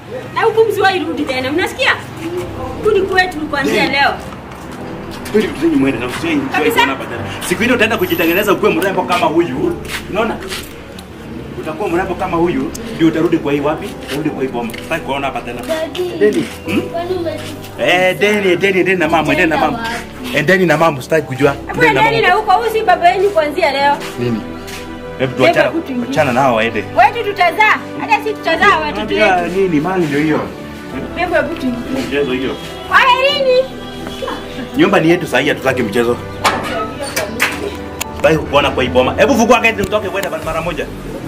Na huku msiwahi rudi tena. Mnasikia? Rudi kwetu kuanzia leo. Kweli vitu zenyu mwende na usiwe Kabisa. hapa tena. Siku ile utaenda kujitengeneza ukuwe mrembo kama huyu. Unaona? Utakuwa mrembo kama huyu ndio utarudi kwa hii wapi? Utarudi kwa hii boma. Sitaki kuona hapa tena. Deni. Hmm? Eh, deni, deni, deni na mama, deni na mama. Endeni na mama, sitaki kujua. Hebu endeni na huko, huyu si baba yenu kuanzia leo. Nini? Hebu tuachana, Hebu tuingie. achana nao waende. Wetu tutazaa. Hata si tutazaa watoto Unajua wetu. nini? Mali ndio hiyo. Hebu hebu tuingie. Mchezo hiyo. Kwaherini. Nyumba ni yetu sahii, hatutaki mchezo. Bye kuona kwa hii boma. Hebu fungua gate mtoke kwenda mara moja.